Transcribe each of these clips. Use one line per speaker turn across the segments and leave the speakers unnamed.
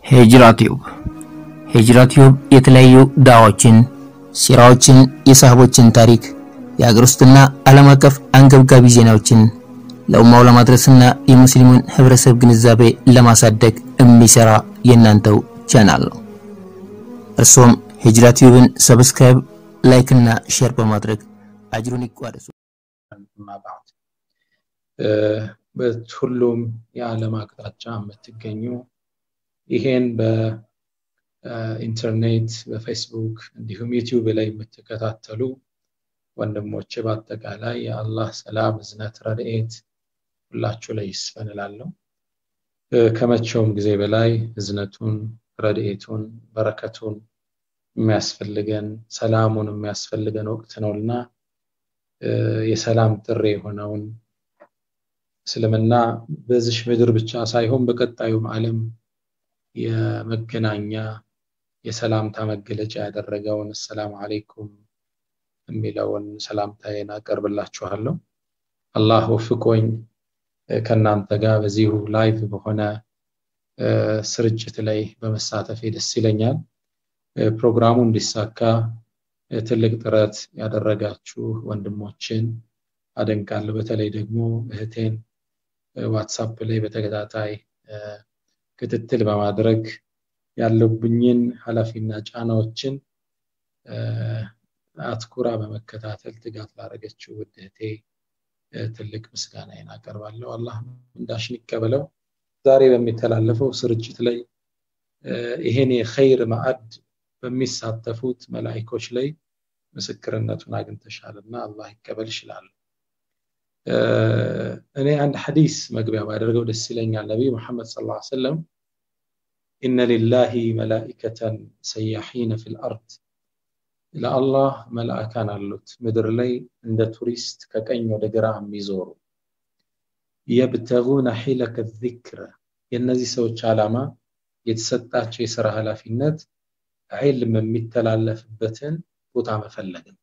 ሂጅራ ቲዩብ ሂጅራ ቲዩብ የተለያዩ ዳዋዎችን፣ ሲራዎችን፣ የሳህቦችን ታሪክ፣ የሀገር ውስጥና ዓለም አቀፍ አንገብጋቢ ዜናዎችን ለኡማው ለማድረስና የሙስሊሙን ህብረተሰብ ግንዛቤ ለማሳደግ የሚሰራ የእናንተው ቻናል ነው። እርሶም ሂጅራ ቲዩብን ሰብስክራይብ፣ ላይክ እና ሼር በማድረግ አጅሩን ይቋደሱ።
በሁሉም የዓለም አቅጣጫ የምትገኙ ይሄን በኢንተርኔት በፌስቡክ እንዲሁም ዩቲዩብ ላይ የምትከታተሉ ወንድሞች በአጠቃላይ የአላህ ሰላም፣ እዝነት፣ ረድኤት ሁላችሁ ላይ ይስፈን እላለሁ። ከመቼውም ጊዜ በላይ እዝነቱን፣ ረድኤቱን፣ በረከቱን የሚያስፈልገን ሰላሙን የሚያስፈልገን ወቅት ነውና የሰላም ጥሪ የሆነውን እስልምና በዚሽ ምድር ብቻ ሳይሆን በቀጣዩም ዓለም የመገናኛ የሰላምታ መገለጫ ያደረገውን አሰላሙ አለይኩም የሚለውን ሰላምታዬን አቀርብላችኋለሁ። አላህ ወፍቆኝ ከእናንተ ጋር በዚሁ ላይቭ በሆነ ስርጭት ላይ በመሳተፌ ደስ ይለኛል። ፕሮግራሙ እንዲሳካ ትልቅ ጥረት ያደረጋችሁ ወንድሞችን አደንቃለሁ። በተለይ ደግሞ እህቴን ዋትሳፕ ላይ በተከታታይ ክትትል በማድረግ ያለብኝን ኃላፊና ጫናዎችን አትኩራ በመከታተል ትጋት ላደረገችው ውድ እህቴ ትልቅ ምስጋናዬን አቀርባለሁ። አላህ እንዳሽን ይቀበለው። ዛሬ በሚተላለፈው ስርጭት ላይ ይሄን የኸይር ማዕድ በሚሳተፉት መላኢኮች ላይ ምስክርነቱን አግኝተሻልና አላህ ይቀበል ይችላል። እኔ አንድ ሐዲስ መግቢያ ባደርገው ደስ ይለኛል። ነቢይ ሙሐመድ ሰለላሁ ዐለይሂ ወሰለም ኢነ ሊላሂ መላኢከተን ሰያሒነ ፊል አርድ ለአላህ መላእካን አሉት ምድር ላይ እንደ ቱሪስት ከቀኝ ወደ ግራ የሚዞሩ የብተጉነ ሒለከ ዚክረ የእነዚህ ሰዎች ዓላማ የተሰጣቸው የሥራ ኃላፊነት ዒልም የሚተላለፍበትን ቦታ መፈለግ ነው።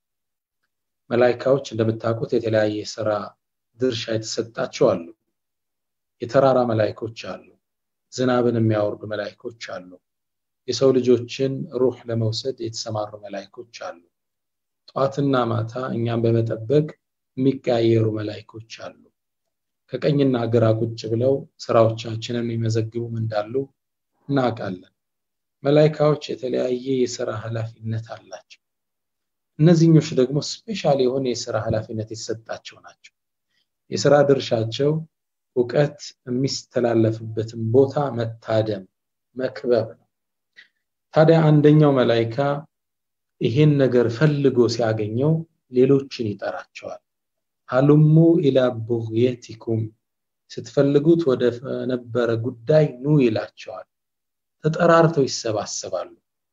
መላይካዎች እንደምታውቁት የተለያየ የሥራ ድርሻ የተሰጣቸው አሉ። የተራራ መላይኮች አሉ። ዝናብን የሚያወርዱ መላይኮች አሉ። የሰው ልጆችን ሩህ ለመውሰድ የተሰማሩ መላይኮች አሉ። ጠዋትና ማታ እኛም በመጠበቅ የሚቀያየሩ መላይኮች አሉ። ከቀኝና ግራ ቁጭ ብለው ስራዎቻችንን የሚመዘግቡም እንዳሉ እናውቃለን። መላይካዎች የተለያየ የሥራ ኃላፊነት አላቸው። እነዚህኞች ደግሞ ስፔሻል የሆነ የሥራ ኃላፊነት የተሰጣቸው ናቸው። የሥራ ድርሻቸው እውቀት የሚስተላለፍበትን ቦታ መታደም፣ መክበብ ነው። ታዲያ አንደኛው መላይካ ይሄን ነገር ፈልጎ ሲያገኘው ሌሎችን ይጠራቸዋል። ሀሉሙ ኢላ ቡግየቲኩም ስትፈልጉት ወደ ነበረ ጉዳይ ኑ ይላቸዋል። ተጠራርተው ይሰባሰባሉ።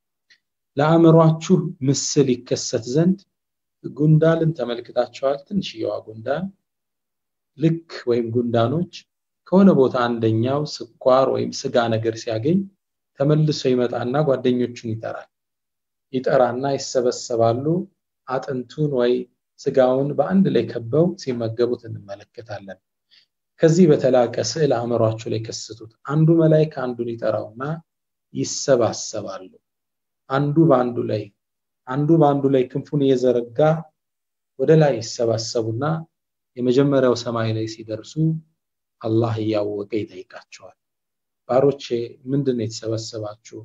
ለአእምሯችሁ ምስል ይከሰት ዘንድ ጉንዳንን ተመልክታቸዋል። ትንሽየዋ ጉንዳን ልክ ወይም ጉንዳኖች ከሆነ ቦታ አንደኛው ስኳር ወይም ስጋ ነገር ሲያገኝ ተመልሶ ይመጣና ጓደኞቹን ይጠራል። ይጠራና ይሰበሰባሉ። አጥንቱን ወይ ስጋውን በአንድ ላይ ከበው ሲመገቡት እንመለከታለን። ከዚህ በተላቀ ስዕል አእምሯቸው ላይ ከስቱት። አንዱ መላይካ አንዱን ይጠራውና ይሰባሰባሉ። አንዱ በአንዱ ላይ አንዱ በአንዱ ላይ ክንፉን እየዘረጋ ወደ ላይ ይሰባሰቡና የመጀመሪያው ሰማይ ላይ ሲደርሱ አላህ እያወቀ ይጠይቃቸዋል። ባሮቼ ምንድን ነው የተሰበሰባችሁ?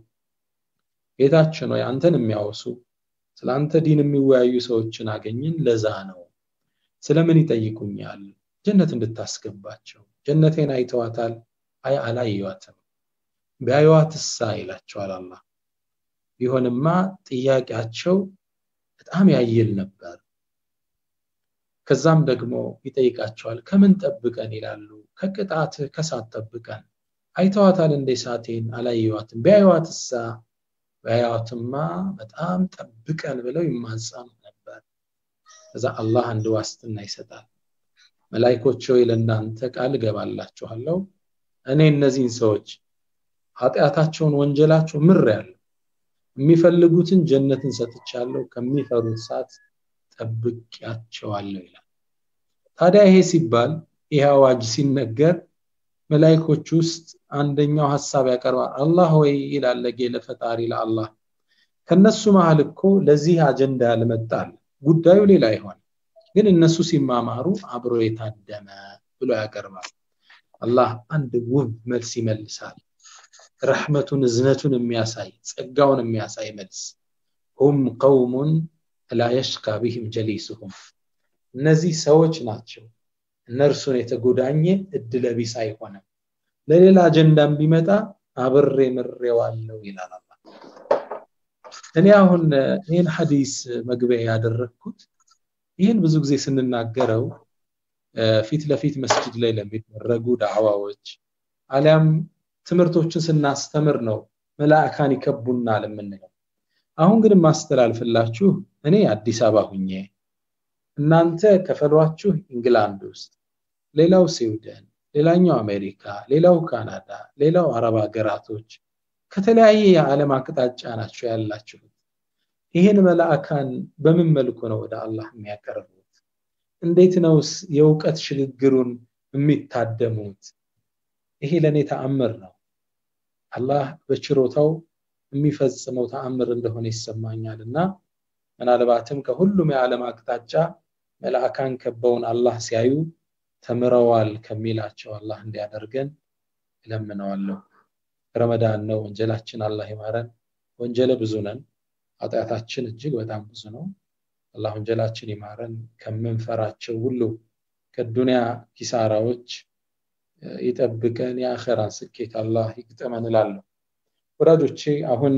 ጌታችን ወይ አንተን የሚያወሱ ስለ አንተ ዲን የሚወያዩ ሰዎችን አገኝን፣ ለዛ ነው። ስለምን ይጠይቁኛል? ጀነት እንድታስገባቸው። ጀነቴን አይተዋታል? አይ አላየዋትም። ቢያዩዋትሳ ይላቸዋል አላህ። ቢሆንማ ጥያቄያቸው በጣም ያይል ነበር። ከዛም ደግሞ ይጠይቃቸዋል። ከምን ጠብቀን ይላሉ። ከቅጣትህ ከሳት ጠብቀን። አይተዋታል እንደ ሳቴን? አላየዋትም። ቢያዩዋትሳ? ቢያዩዋትማ በጣም ጠብቀን ብለው ይማጸኑ ነበር። ከዛ አላህ አንድ ዋስትና ይሰጣል። መላይኮች ሆይ ለእናንተ ቃል እገባላችኋለሁ እኔ እነዚህን ሰዎች ኃጢአታቸውን ወንጀላቸው ምር ያለው የሚፈልጉትን ጀነትን ሰጥቻለሁ፣ ከሚፈሩት ሰዓት ጠብቂያቸዋለሁ ይላል። ታዲያ ይሄ ሲባል ይህ አዋጅ ሲነገር መላይኮች ውስጥ አንደኛው ሀሳብ ያቀርባል አላህ ወይ ይላል ለፈጣሪ ለአላህ ከነሱ መሀል እኮ ለዚህ አጀንዳ ያልመጣል ጉዳዩ ሌላ ይሆን ግን እነሱ ሲማማሩ አብሮ የታደመ ብሎ ያቀርባል አላህ አንድ ውብ መልስ ይመልሳል ረሕመቱን እዝነቱን የሚያሳይ ጸጋውን የሚያሳይ መልስ ሁም ቀውሙን ላ የሽካ ቢህም ጀሊስሁም እነዚህ ሰዎች ናቸው እነርሱን የተጎዳኘ እድለቢስ አይሆንም ለሌላ አጀንዳም ቢመጣ አብሬ ምሬዋለው ይላል አላ እኔ አሁን ይህን ሐዲስ መግቢያ ያደረግኩት ይህን ብዙ ጊዜ ስንናገረው ፊት ለፊት መስጅድ ላይ ለሚደረጉ ዳዕዋዎች አሊያም ትምህርቶችን ስናስተምር ነው መላእካን ይከቡናል የምንለው አሁን ግን ማስተላልፍላችሁ እኔ አዲስ አበባ ሁኜ እናንተ ከፈሏችሁ ኢንግላንድ ውስጥ ሌላው ስዊድን ሌላኛው አሜሪካ ሌላው ካናዳ ሌላው አረብ ሀገራቶች ከተለያየ የዓለም አቅጣጫ ናቸው ያላችሁት ይህን መላእካን በምን መልኩ ነው ወደ አላህ የሚያቀርቡት እንዴት ነውስ የእውቀት ሽግግሩን የሚታደሙት ይሄ ለእኔ ተአምር ነው አላህ በችሮታው የሚፈጽመው ተአምር እንደሆነ ይሰማኛል እና ምናልባትም ከሁሉም የዓለም አቅጣጫ መልአካን ከበውን አላህ ሲያዩ ተምረዋል ከሚላቸው አላህ እንዲያደርገን እለምነዋለሁ ረመዳን ነው ወንጀላችን አላህ ይማረን ወንጀለ ብዙ ነን ኃጢአታችን እጅግ በጣም ብዙ ነው አላህ ወንጀላችን ይማረን ከምንፈራቸው ሁሉ ከዱንያ ኪሳራዎች ይጠብቀን የአኸራን ስኬት አላህ ይግጠመን እላለሁ ወዳጆቼ አሁን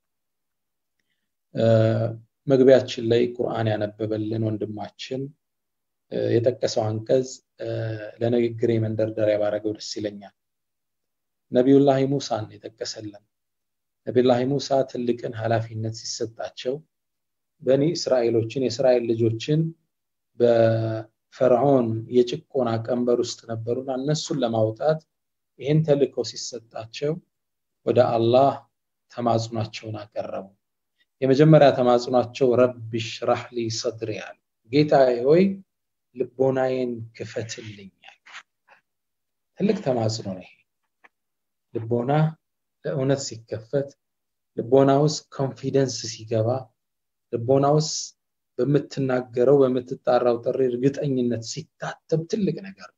መግቢያችን ላይ ቁርአን ያነበበልን ወንድማችን የጠቀሰው አንቀጽ ለንግግሬ መንደርደሪያ ባረገው ደስ ይለኛል ነቢዩላህ ሙሳን የጠቀሰልን ነቢዩላህ ሙሳ ትልቅን ኃላፊነት ሲሰጣቸው በኒ እስራኤሎችን የእስራኤል ልጆችን በፈርዖን የጭቆና ቀንበር ውስጥ ነበሩና እነሱን ለማውጣት ይህን ተልእኮ ሲሰጣቸው ወደ አላህ ተማጽኗቸውን አቀረቡ የመጀመሪያ ተማጽኗቸው ረቢ ሽራህ ሊ ሰድሪ አሉ ጌታ ሆይ ልቦናዬን ክፈትልኛል ትልቅ ተማጽኖ ነው ይሄ ልቦና ለእውነት ሲከፈት ልቦና ውስጥ ኮንፊደንስ ሲገባ ልቦና ውስጥ በምትናገረው በምትጣራው ጥሪ እርግጠኝነት ሲታተብ ትልቅ ነገር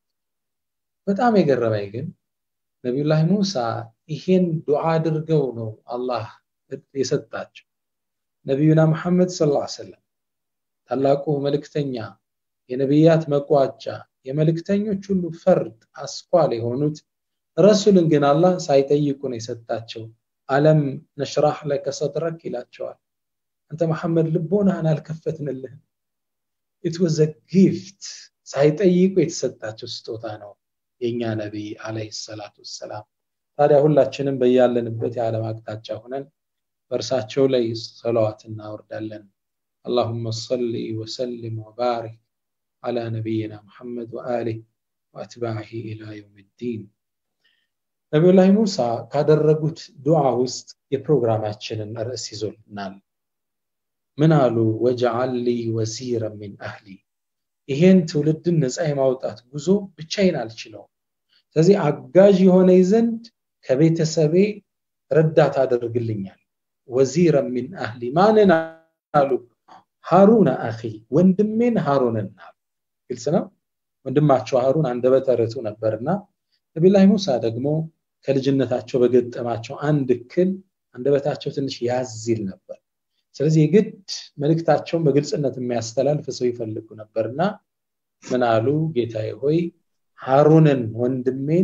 በጣም የገረመኝ ግን ነቢዩላህ ሙሳ ይሄን ዱዓ አድርገው ነው አላህ የሰጣቸው ነቢዩና መሐመድ ስ ሰለም ታላቁ መልእክተኛ የነቢያት መቋጫ የመልእክተኞች ሁሉ ፈርድ አስኳል የሆኑት ረሱልን ግን አላህ ሳይጠይቁ ነው የሰጣቸው አለም ነሽራህ ለከ ሰድረክ ይላቸዋል አንተ መሐመድ ልቦናህን አልከፈትንልህም ኢት ወዘ ጊፍት ሳይጠይቁ የተሰጣቸው ስጦታ ነው የእኛ ነቢይ አለህ ሰላቱ ወሰላም ታዲያ ሁላችንም በያለንበት የዓለም አቅጣጫ ሆነን በእርሳቸው ላይ ሰለዋት እናወርዳለን اللهم صل وسلم وبارك على نبينا محمد وآله وأتباعه إلى يوم الدين ነቢዩላህ ሙሳ ካደረጉት ዱዓ ውስጥ የፕሮግራማችንን ርዕስ ይዞልናል ምን አሉ ወጀዓል ሊ ወዚረ ሚን አህሊ ይሄን ትውልድን ነፃ የማውጣት ጉዞ ብቻዬን አልችለውም ስለዚህ አጋዥ የሆነ ዘንድ ከቤተሰቤ ረዳት አደርግልኛል ወዚረ ሚን አህሊ ማንን አሉ ሃሩን አኺ ወንድሜን ሃሩንን አሉ ግልጽ ነው ወንድማቸው ሃሩን አንደበተ ርቱዕ ነበርና ነቢላህ ሙሳ ደግሞ ከልጅነታቸው በገጠማቸው አንድ እክል አንደበታቸው ትንሽ ያዝ ይል ነበር ስለዚህ የግድ መልእክታቸውን በግልጽነት የሚያስተላልፍ ሰው ይፈልጉ ነበርና ምን አሉ ጌታዬ ሆይ ሃሩንን ወንድሜን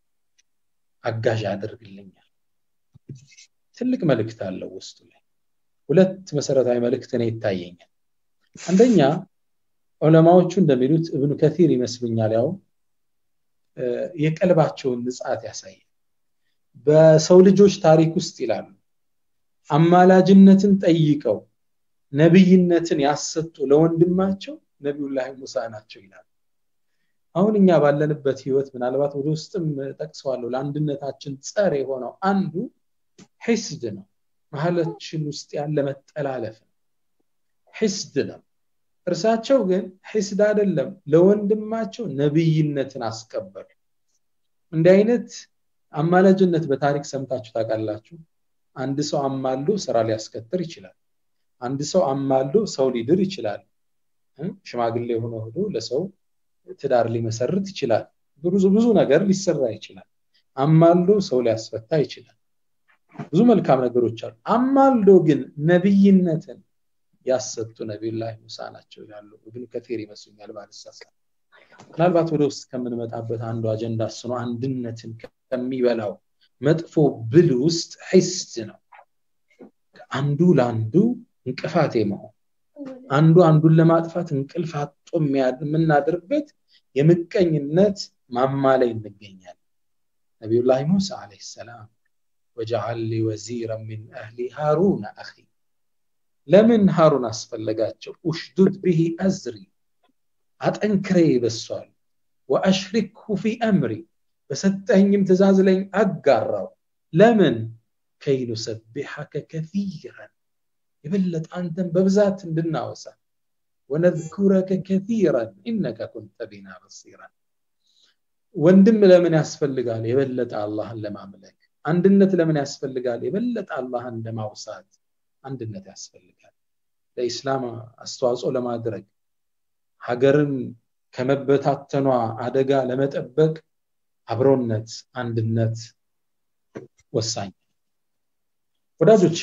አጋዥ አድርግልኛል ትልቅ መልእክት አለው ውስጡ ላይ ሁለት መሰረታዊ መልእክት እኔ ይታየኛል አንደኛ ዑለማዎቹ እንደሚሉት እብኑ ከቲር ይመስሉኛል ያው የቀልባቸውን ንጻት ያሳያል በሰው ልጆች ታሪክ ውስጥ ይላሉ አማላጅነትን ጠይቀው ነብይነትን ያሰጡ ለወንድማቸው ነቢዩላህ ሙሳ ናቸው ይላሉ አሁን እኛ ባለንበት ህይወት ምናልባት ወደ ውስጥም ጠቅሰዋለሁ ለአንድነታችን ጸር የሆነው አንዱ ሒስድ ነው መሀላችን ውስጥ ያለ መጠላለፍ ነው ሒስድ ነው እርሳቸው ግን ሒስድ አይደለም ለወንድማቸው ነብይነትን አስቀበሉ እንዲህ አይነት አማላጅነት በታሪክ ሰምታችሁ ታውቃላችሁ አንድ ሰው አማሎ ስራ ሊያስከትር ይችላል አንድ ሰው አማሎ ሰው ሊድር ይችላል ሽማግሌ ሆኖ ሆኖ ለሰው ትዳር ሊመሰርት ይችላል ብዙ ብዙ ነገር ሊሰራ ይችላል አማልዶ ሰው ሊያስፈታ ይችላል ብዙ መልካም ነገሮች አሉ አማልዶ ግን ነብይነትን ያሰጡ ነቢዩላህ ሙሳ ናቸው ያሉ ግን ከቴር ይመስሉኛል ባልሳሳ ምናልባት ወደ ውስጥ ከምንመጣበት አንዱ አጀንዳ እሱ ነው አንድነትን ከሚበላው መጥፎ ብል ውስጥ ሒስድ ነው አንዱ ለአንዱ እንቅፋት መሆን አንዱ አንዱን ለማጥፋት እንቅልፍ አጦ የምናድርበት የምቀኝነት ማማ ላይ እንገኛለን ነቢዩላህ ሙሳ አለይሂ ሰላም ወጀዓል ሊ ወዚራ ሚን አህሊ ሃሩን አኺ ለምን ሃሩን አስፈለጋቸው ኡሽዱድ ብሂ አዝሪ አጠንክሬ በሷል ወአሽሪክሁ ፊ አምሪ በሰጠኝም ትእዛዝ ላይ አጋራው ለምን ከይ ኑሰቢሐከ ከሲራን የበለጠ አንተን በብዛት እንድናወሳ ወነذኩረከ ከሲራን ኢነከ ኩንተ ቢና በሲራን ወንድም ለምን ያስፈልጋል የበለጠ አላህን ለማምለክ አንድነት ለምን ያስፈልጋል የበለጠ አላህን ለማውሳት አንድነት ያስፈልጋል ለኢስላም አስተዋጽኦ ለማድረግ ሀገርን ከመበታተኗ አደጋ ለመጠበቅ አብሮነት አንድነት ወሳኝ ወዳጆቼ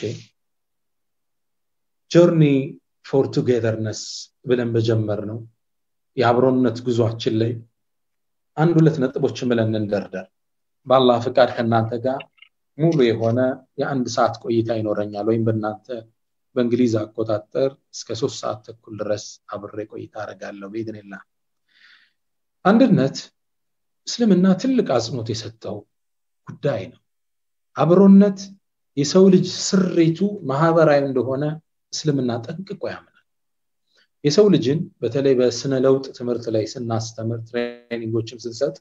ጆርኒ ፎር ቱጌዘርነስ ብለን በጀመር ነው የአብሮነት ጉዟችን ላይ አንድ ሁለት ነጥቦችን ብለን እንደርደር በአላህ ፍቃድ ከእናንተ ጋር ሙሉ የሆነ የአንድ ሰዓት ቆይታ ይኖረኛል ወይም በእናንተ በእንግሊዝ አቆጣጠር እስከ ሶስት ሰዓት ተኩል ድረስ አብሬ ቆይታ አደርጋለሁ በኢድንላ አንድነት እስልምና ትልቅ አጽንኦት የሰጠው ጉዳይ ነው አብሮነት የሰው ልጅ ስሬቱ ማህበራዊ እንደሆነ እስልምና ጠንቅቆ ያምናል የሰው ልጅን በተለይ በስነ ለውጥ ትምህርት ላይ ስናስተምር ትሬኒንጎችም ስንሰጥ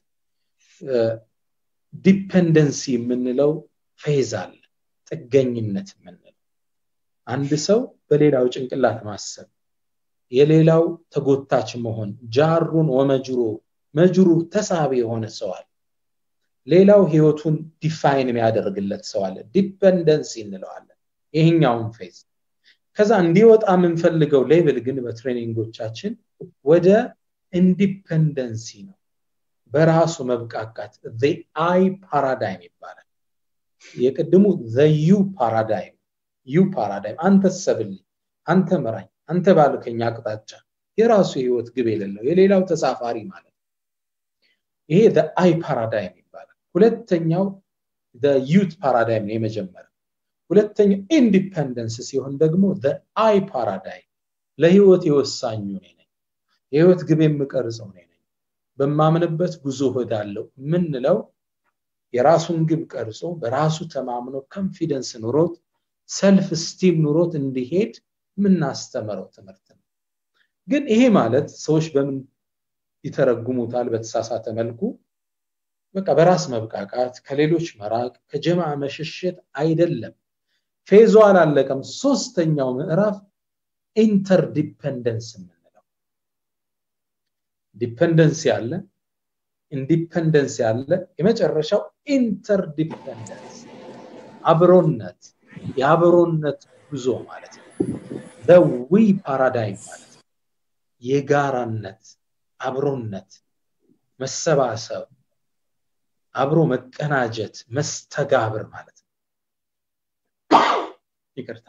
ዲፐንደንሲ የምንለው ፌዝ አለ ጥገኝነት የምንለው አንድ ሰው በሌላው ጭንቅላት ማሰብ የሌላው ተጎታች መሆን ጃሩን ወመጅሮ መጅሩ ተሳቢ የሆነ ሰው አለ ሌላው ህይወቱን ዲፋይን የሚያደርግለት ሰው አለ ዲፐንደንሲ እንለዋለን ይሄኛውን ፌዝ ከዛ እንዲወጣ የምንፈልገው ሌብል ግን በትሬኒንጎቻችን ወደ ኢንዲፐንደንሲ ነው በራሱ መብቃቃት አይ ፓራዳይም ይባላል የቅድሙ ዩ ፓራዳይም ዩ ፓራዳይም አንተ ሰብልኝ አንተ ምራኝ አንተ ባልከኝ አቅጣጫ የራሱ የህይወት ግብ የሌለው የሌላው ተሳፋሪ ማለት ይሄ አይ ፓራዳይም ይባላል ሁለተኛው ዩት ፓራዳይም ነው የመጀመሪያ ሁለተኛው ኢንዲፐንደንስ ሲሆን ደግሞ አይ ፓራዳይም ለህይወት የወሳኙ እኔ ነኝ የህይወት ግብ የምቀርጸው እኔ ነኝ በማምንበት ጉዞ እሄዳለሁ ምንለው የራሱን ግብ ቀርጾ በራሱ ተማምኖ ኮንፊደንስ ኑሮት ሰልፍ ስቲም ኑሮት እንዲሄድ የምናስተምረው ትምህርት ነው ግን ይሄ ማለት ሰዎች በምን ይተረጉሙታል በተሳሳተ መልኩ በቃ በራስ መብቃቃት ከሌሎች መራቅ ከጀማ መሸሸት አይደለም ፌዞ አላለቀም ሶስተኛው ምዕራፍ ኢንተርዲፐንደንስ የምንለው ዲፐንደንስ ያለ ኢንዲፐንደንስ ያለ የመጨረሻው ኢንተርዲፐንደንስ አብሮነት የአብሮነት ጉዞ ማለት ነው ዘዊ ፓራዳይም ማለት ነው የጋራነት አብሮነት መሰባሰብ አብሮ መቀናጀት መስተጋብር ማለት ነው ይቅርታ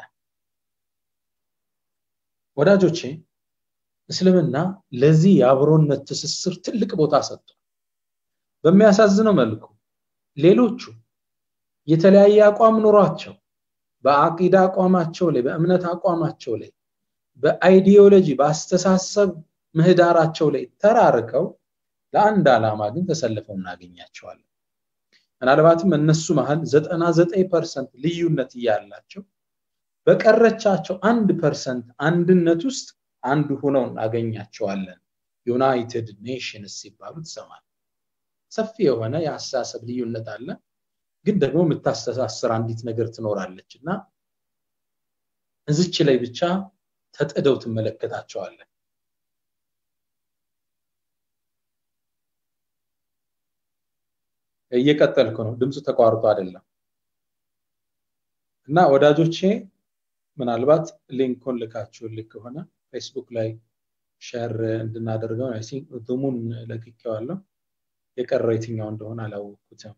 ወዳጆቼ እስልምና ለዚህ የአብሮነት ትስስር ትልቅ ቦታ ሰጥቷል በሚያሳዝነው መልኩ ሌሎቹ የተለያየ አቋም ኑሯቸው በአቂዳ አቋማቸው ላይ በእምነት አቋማቸው ላይ በአይዲዮሎጂ በአስተሳሰብ ምህዳራቸው ላይ ተራርከው ለአንድ ዓላማ ግን ተሰልፈው እናገኛቸዋለን ምናልባትም እነሱ መሀል ዘጠና ዘጠኝ ፐርሰንት ልዩነት እያላቸው በቀረቻቸው አንድ ፐርሰንት አንድነት ውስጥ አንዱ ሆነው እናገኛቸዋለን ዩናይትድ ኔሽንስ ሲባሉ ትሰማል ሰፊ የሆነ የአስተሳሰብ ልዩነት አለ ግን ደግሞ የምታስተሳስር አንዲት ነገር ትኖራለች እና እዝች ላይ ብቻ ተጥደው ትመለከታቸዋለን እየቀጠልኩ ነው። ድምፁ ተቋርጦ አይደለም እና ወዳጆቼ ምናልባት ሊንኩን ልካችሁልኝ ከሆነ ፌስቡክ ላይ ሸር እንድናደርገው ዙሙን ለቅቄዋለሁ። የቀረው የትኛው እንደሆነ አላወቅኩትም።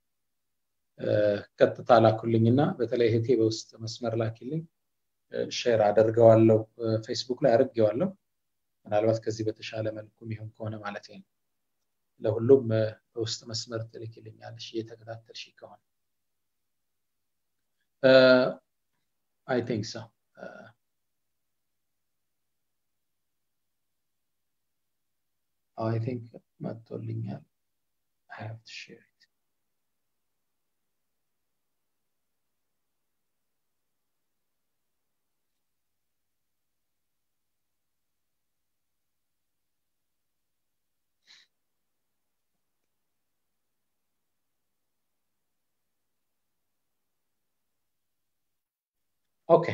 ቀጥታ ላኩልኝና በተለይ እህቴ በውስጥ መስመር ላኪልኝ፣ ሼር አደርገዋለሁ። ፌስቡክ ላይ አድርጌዋለሁ። ምናልባት ከዚህ በተሻለ መልኩ የሚሆን ከሆነ ማለት ነው። ለሁሉም በውስጥ መስመር ትልክልኛለሽ እየተከታተልሽ ከሆነ አይ ቲንክ ሶ አይ ቲንክ መጥቶልኛል። I have to share it. ኦኬ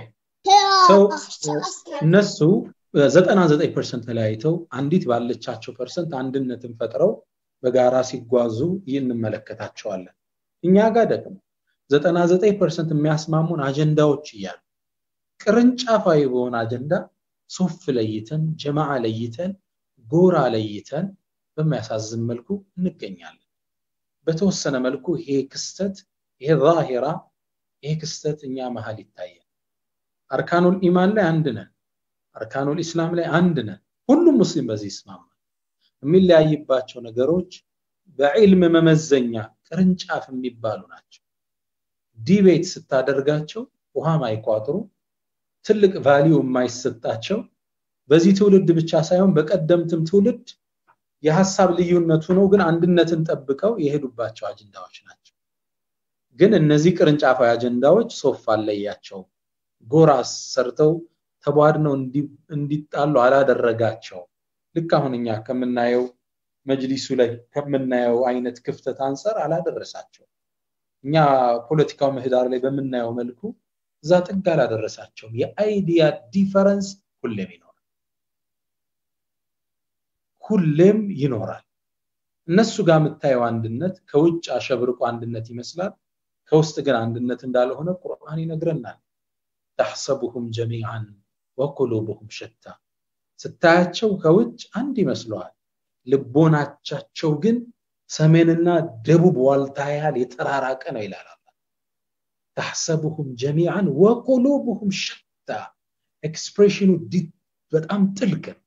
እነሱ ዘጠና ዘጠኝ ፐርሰንት ተለያይተው አንዲት ባለቻቸው ፐርሰንት አንድነትን ፈጥረው በጋራ ሲጓዙ እንመለከታቸዋለን። እኛ ጋር ደግሞ ዘጠና ዘጠኝ ፐርሰንት የሚያስማሙን አጀንዳዎች እያሉ ቅርንጫፋዊ በሆነ አጀንዳ ሶፍ ለይተን ጀማዓ ለይተን ጎራ ለይተን በሚያሳዝን መልኩ እንገኛለን። በተወሰነ መልኩ ይሄ ክስተት ይሄ ዛሂራ ይሄ ክስተት እኛ መሀል ይታያል። አርካኑል ኢማን ላይ አንድ ነን። አርካኑል ኢስላም ላይ አንድ ነን። ሁሉም ሙስሊም በዚህ ይስማማል። የሚለያይባቸው ነገሮች በዕልም መመዘኛ ቅርንጫፍ የሚባሉ ናቸው። ዲቤት ስታደርጋቸው ውሃ ማይቋጥሩ ትልቅ ቫሊዩ የማይሰጣቸው በዚህ ትውልድ ብቻ ሳይሆን በቀደምትም ትውልድ የሀሳብ ልዩነቱ ነው፣ ግን አንድነትን ጠብቀው የሄዱባቸው አጀንዳዎች ናቸው። ግን እነዚህ ቅርንጫፋዊ አጀንዳዎች ሶፍ አለያቸው ጎራ ሰርተው ተቧድነው እንዲጣሉ አላደረጋቸው። ልክ አሁን እኛ ከምናየው መጅሊሱ ላይ ከምናየው አይነት ክፍተት አንጻር አላደረሳቸው። እኛ ፖለቲካው ምህዳር ላይ በምናየው መልኩ እዛ ጥግ አላደረሳቸውም። የአይዲያ ዲፈረንስ ሁሌም ይኖራል፣ ሁሌም ይኖራል። እነሱ ጋር የምታየው አንድነት ከውጭ አሸብርቆ አንድነት ይመስላል፣ ከውስጥ ግን አንድነት እንዳልሆነ ቁርአን ይነግረናል። ተሕሰቡሁም ጀሚዓን ወቁሉብሁም ሸታ ስታያቸው ከውጭ አንድ ይመስለዋል፣ ልቦናቻቸው ግን ሰሜንና ደቡብ ዋልታ ያህል የተራራቀ ነው ይላል አላህ። ተሕሰቡሁም ጀሚዓን ወቁሉብሁም ሸታ ኤክስፕሬሽኑ በጣም ጥልቅ ነው።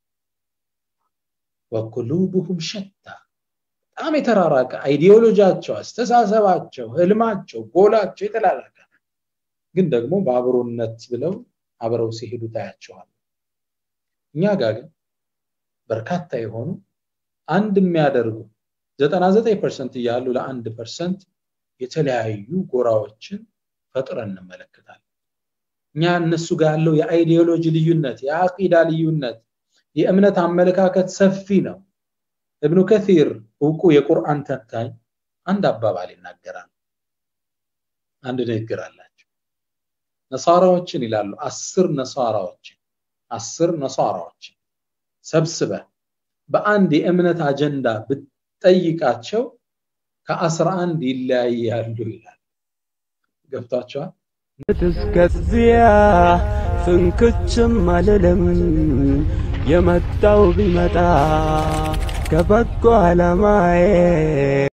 ወቁሉብሁም ሸታ በጣም የተራራቀ አይዲዮሎጂያቸው፣ አስተሳሰባቸው፣ ህልማቸው፣ ጎላቸው የተላላቀ ግን ደግሞ በአብሮነት ብለው አብረው ሲሄዱ ታያቸዋል። እኛ ጋር ግን በርካታ የሆኑ አንድ የሚያደርጉ ዘጠና ዘጠኝ ፐርሰንት እያሉ ለአንድ ፐርሰንት የተለያዩ ጎራዎችን ፈጥረን እንመለከታለን። እኛ እነሱ ጋር ያለው የአይዲዮሎጂ ልዩነት፣ የአቂዳ ልዩነት፣ የእምነት አመለካከት ሰፊ ነው። እብኑ ከሲር እውቁ የቁርአን ተንታኝ አንድ አባባል ይናገራል። አንድ ንግግር አላቸው። ነሳራዎችን ይላሉ አስር ነሳራዎችን አስር ነሳራዎችን ሰብስበ በአንድ የእምነት አጀንዳ ብትጠይቃቸው ከአስራ አንድ ይለያያሉ ይላል። ገብቷቸዋል።
እስከዚያ ፍንክችም አልልም የመጣው ቢመጣ ከበጎ ዓላማዬ